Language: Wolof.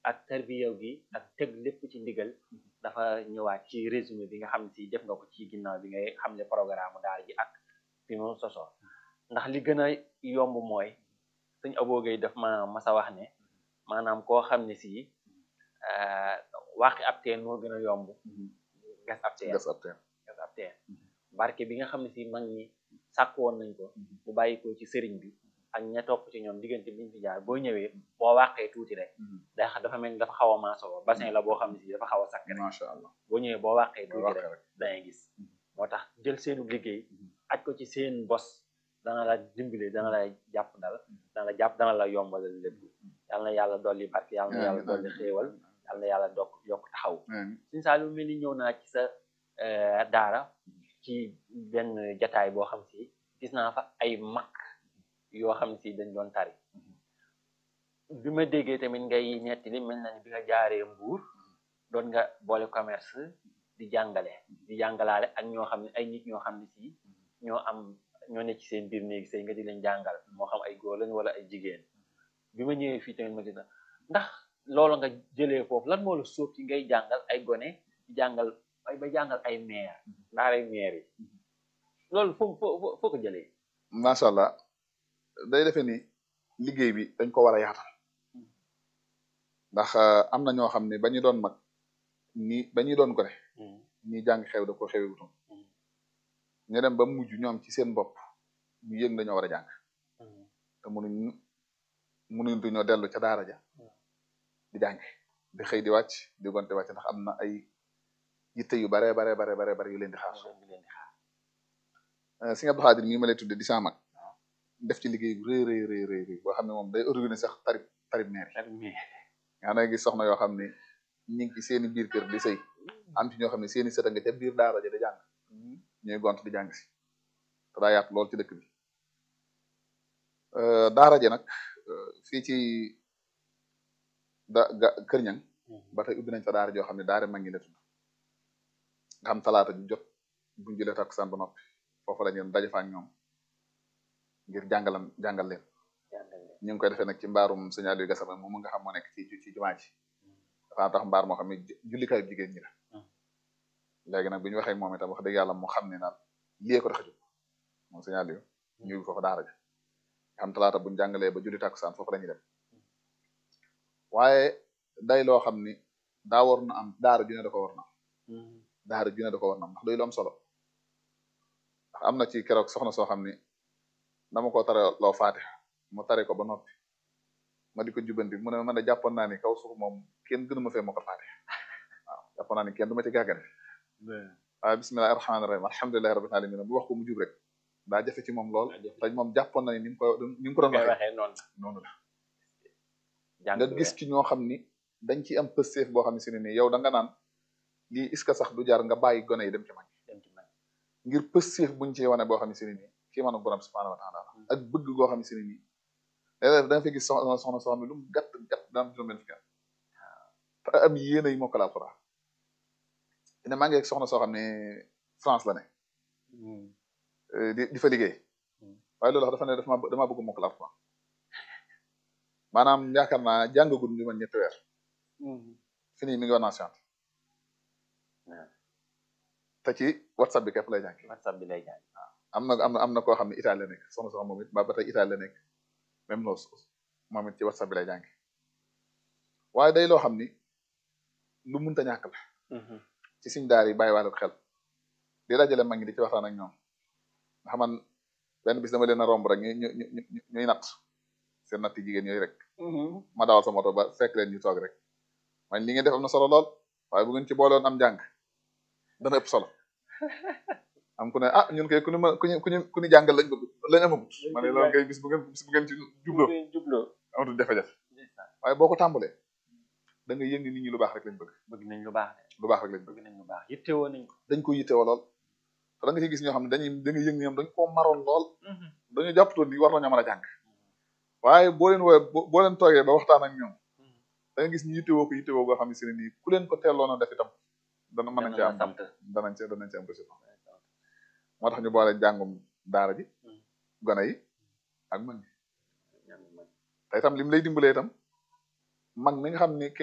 ak tarbiyaw gi ak teg lépp ci ndigal dafa ñëwaat ci résumé bi nga xam ne si def nga ko ci ginnaaw bi ngay xam ne programme daara ji ak fi mu sosoo ndax li gën a yomb mooy suñ aboogay daf ma masa wax ne maanaam koo xam ne si waxi ab teen moo gën a yomb gas ab teen gas ab teen gas ab teen barke bi nga xam ne si mag ñi sàkk woon nañ ko bu bàyyi ko ci sëriñ bi ak ña topp ci ñoom diggante biñ fi jaar boo ñëwee boo wàqee tuuti rek day xa dafa mel ni dafa xaw a maasoo bassin la boo xam ne si dafa xaw a sakk rek macha allah boo ñëwee boo wàqee tuuti wàqee rek rek. dangay gis moo tax jël seenu liggéey aj ko ci seen bos dana la dimbale dana la jàpp dal dana la jàpp dana la yombalal lépp yal na yàlla dolli barke yal na yàlla dolli xéewal yal na yàlla dokk yokk taxaw suñu saa lu mel ni ñëw naa ci sa eh, daara ci benn jataay boo xam si gis naa fa ay mag yoo xam si dañ doon tari bi ma déggee tamit ngay nettali mel na ni bi nga jaaree mbuur doon nga boole commerce di jàngale di jàngalaale ak ñoo xam ne ay nit ñoo xam ne si ñoo am ñoo ne ci seen biir néegi sëy nga di leen jàngal moo xam ay góor lañ wala ay jigéen bi ma ñëwee fii tamit ma gis na ndax loolu nga jëlee foofu lan moo la sóob ci ngay jàngal ay gone di jàngal ay ba jàngal ay maire ndaaray maire yi loolu foo foo foo ko jëlee macha allah day defe ni liggéey bi dañ ko war a yaatal ndax am na ñoo xam ne ba ñu doon mag ni ba ñu doon gone ñi jàng xew da ko xewe wutoon ñu dem ba mujj ñoom ci seen bopp ñu yëg dañoo war a jàng te mënuñ mënuñu ñoo dellu ca daara ja di jàng di xëy di wàcc di gonte wàcc ndax am na ay yitte yu bare bare bare bare bare yu leen di xaar Sëñ Abdou Khadir mii ma lay tudde di sama mag def ci liggéey bu rëy rëy rëy rëy rëy boo xam ne moom day organiser sax tarib tarib neer yi nga xam ne gis soxna yoo xam ne ñu ngi ci seeni biir kër di sëy am ci ñoo xam ne seeni sët a nga ca biir daara ja di jàng ñuy gont di jàng si te daa yaatu lool ci dëkk bi daara ji nag fii ci da ga kër ñang ba tey ubbi nañ fa daara joo xam ne daara mag ngi la tudd nga xam talaata ju jot buñ julee takkusaan ba noppi foofu la ñeen daje fa ak ñoom ngir jàngalan jàngal leen ñu ngi koy defee nag ci mbaarum sëñ Aliou Gassama moom nga xam moo nekk ci ci jumaa ji dafa am tax mbaar moo xam ne jullikaayu jigéen ñi la léegi nag bi ñu waxee moom itam wax dëgg yàlla mu xam ne naan lii ko tax a jóg moom sëñ Aliou ñu ngi foofu daara ja xam talaata buñ jàngalee ba julli takkusaan foofu la ñuy dem waaye day loo xam ni daa war na am daara ju ne da ko war na am daara ju ne da ko war na am ndax day lu am solo ndax am na ci keroog soxna soo xam ni dama ko tare loo faatiha mu tare ko ba noppi ma di ko jubanti mu ne man de jàppoon naa ni kaw suuf moom kenn gënu ma fee moo ko faatiha waaw jàppoon naa ni kenn du ma ci gàggare waaye bismillahi rahmaani rahim alhamdulilahi rabbil alamin bu wax ko mu jub rek daa jafe ci moom lool te moom jàppoon na ni ni mu ko ni mu ko doon waxee noonu la nga gis ci ñoo xam ni dañ ci am pësteef boo xam ne si ne nii yow da nga naan lii est-ce que sax du jar nga bàyyi gone yi dem ci mag ngir pësteef buñ ci wane boo xam ne si ne nii kii man borom subhanahu wa taala ak bëgg goo xam ne si ne nii léeg-léeg da nga fay gis soxna soxna soo xam ne lu mu gàtt gàtt daan juróom benn fukki te am yéene yi mokkal alxuraan ne maa ngi ak soxna soo xam ne France la ne di di fa liggéey waaye loolu dafa ne dafa dama bëgg mokkal alxuraan maanaam yaakaar naa jàngagul li man ñetti weer fi nii mi ngi woon science te ci whatsapp bi képp lay jàng whatsapp bi lay jàng am na am na am na koo xam ne Italie la nekk soxna soxna moom it ba ba tey Italie la nekk même loolu moom it ci whatsapp bi lay jàng waaye day loo xam ni lu munta ñàkk la ci suñ daar yi bàyyi wàllu xel di dajale mag ñi di ci waxtaan ak ñoom nga xam man benn bis dama leen a romb rek ñu ñu ñu ñuy natt seen natt jigéen yooyu rek ma dawal sa moto ba fekk leen ñu toog rek man li ngeen def am na solo lool waaye bu ngeen ci boolewoon am njàng dana ëpp solo am ku ne ah ñun kay ku ñu ku ñu ku ñu ku ñu jàngal lañ bëgg lañ amagut ma ne loolu kay bis bu ngeen bis bu ngeen ci jubloo jubloo amatul jafe-jafe waaye boo ko tàmbalee da nga yëg ni nit ñi lu baax rek lañ bëgg bëgg nañ lu baax de lu baax rek lañ bëgg bëgg nañ lu baax yittewoo nañ ko dañ ko yittewoo lool te da nga ci gis ñoo xam ne dañuy da nga yëg ni ñoom dañ koo maroon lool dañu jàppatoon ni war nañoo mën a jàng waaye boo leen wooye boo leen toogee ba waxtaan ak ñoom da nga gis ñu yittewoo ko yittewoo goo xam ne si ne nii ku leen ko teeloon a def itam dana mën nañ ci am danañ ci danañ ci am résultat moo tax ñu boole jàngum daara ji gone yi ak mag ñi te itam lim lay dimbalee itam mag mi nga xam ni